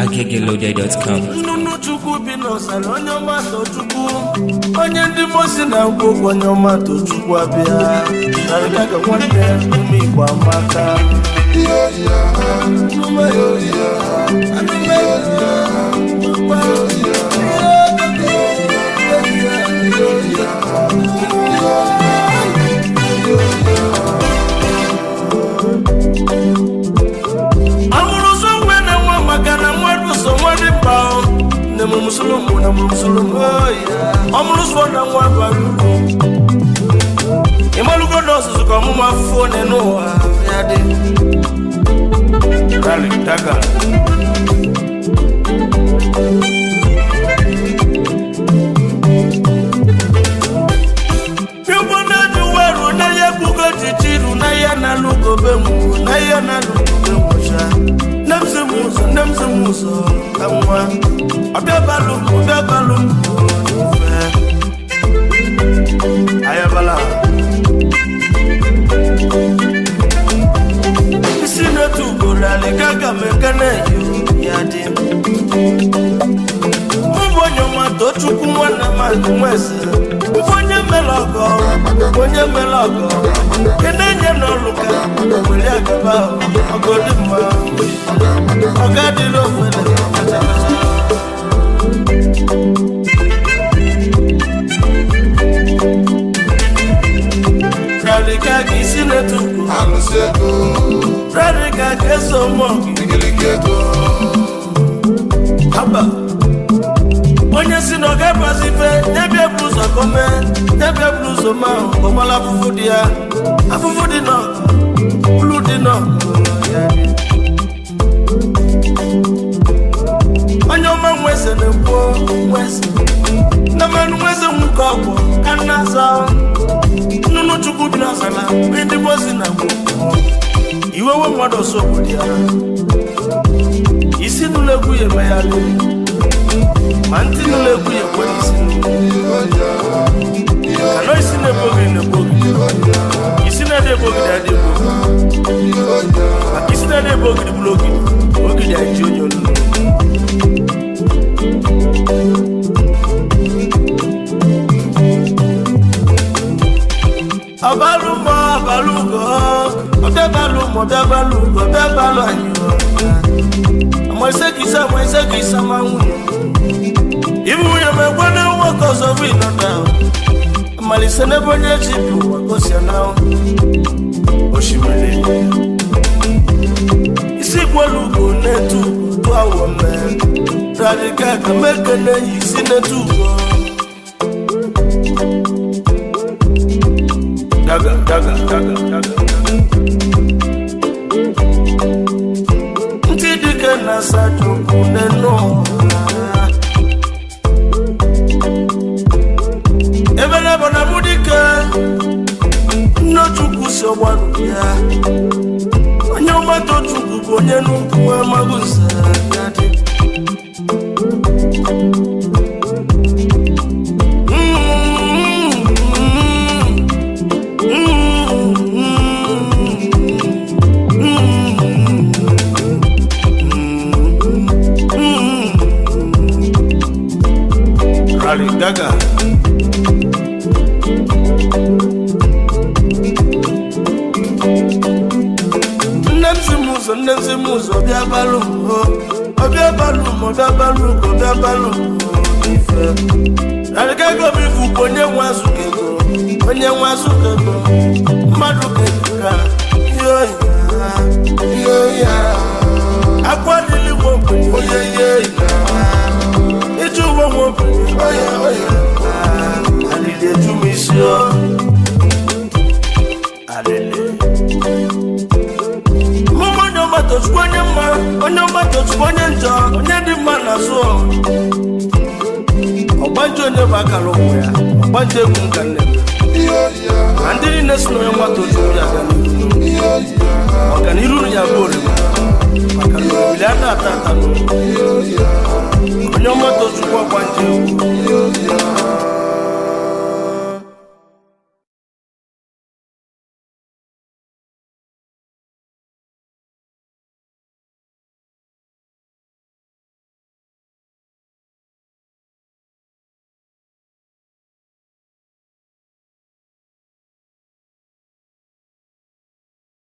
agegelode.com. nnụnụ chukwu bi n'ọsara onye ọma tochukwu onye ndị mosi na-agwa okwu onye ọma tochukwu abịa narịgaga nwanne ume igbo amaka amụrụ ụzọ nwe na nwa maka na mmadụ so nwadị mba nne m musulumu na mụrụ musulumu ọmụrụ ụzọ na nwa bara uru ịmalụgo na ọzụzụ ka ọmụmụ afụfụ onye n'ụwa ya dị Rally, daga. Igbo na-eji weru na ya egbugo jichiru na ya na-alụgobe mgbu na ya na-alụgobe mgbocha nne m zi m ụzọ nne m zi m ụzọ ka nwa ọbịa balụ m ọbịa balụ m ofe ayabala isi na-etu ugboro alị ka aga m ekene ya dị mụ bụ onye ọma tochukwu nwanne m akụ nweze mbụ onye mere ọgọ onye mere ọgọ kedu enye n'ọrụ ka were agaba ọgọ dị mma ọga dịrị ofere kacha kacha Radika ka isi na-etu ugo Alụsị ego, Radika ka eso mmụọ gị igirigi ego, haba onye si na ọ ga-abazi ife nyebie bụ ụzọ kome nyebie bụ ụzọ ma ọgbala afụfụ dị ya afụfụ dị nọ ulu dị nọ onye ọma nweze na-ekwu nweze na mmanụ nweze nwoke ọgwụ ka nna aza nnụnụ chukwu bi n'ọzala ndị mozi na gboo iwewe mmadụ ọsọ obodo ya isi n'ụlọ egwu ya eme ya lụ ma ntị n'ụlọ egwu ya ekwe n'isi kanọ isi na-ebo gị na-ebo gị isi na-ede ebo gị na-ede ebo gị maka isi na-ede ebo gị bụrụ ogidi ogidi anyị ji onye olu ọbalụ mọ ọbalụ ugo ọbịabalụ mọ ọbịabalụ ugo ọbịabalụ anyị ọmọ ise ka ise ọmọ ise ka ise ma nwunye ibu nwunye m ekwe na nwoke ọzọ bụ ịnọta amalise n'ebe onye ji bụ ụwa gosia na osimiri isi gwelu ugo na-etu ugo tụ awọ mee radika ka mekene yi isi na-etu ugo daga daga daga daga ntị dike na sajokwu n'enu ụwa ebe na bụ na mụ dike nnochukwu si ọgbaru ya onye ọgbata chukwu bụ onye n'ukwu amaghị nze ya dị Rally Gaga. nne m si m ụzọ nne m si m ụzọ bịa balụ m o ọbịa balụ m ọbịa balụ ugo bịa balụ m o ife arịgago m ifu bụ onye nwe azụka ego onye nwe azụka ego mmadụ ka ka ihe oyi ihe oyi a, akwa dịlị nwe ogbenye onye ihe oyi na, iji uwe nwe ogbenye oye oye, alịlị eju m isi o alịlị mụmụ onye ọgbatochukwu onye mma onye ọgbatochukwu onye njọ onye dị mma na azụ ọgbanje onye bụ akara ụkwụ ya ọgbanje egwu nka nne m ihe oyi a, ma ndị niile si na onye nwatochukwu ya aga n'ihu ihe oyi a, ọganiru ya bụ orima maka na obili ata ata ata n'ụlọ ihe oyi a, onye ọgbatochukwu ọgbanje egwu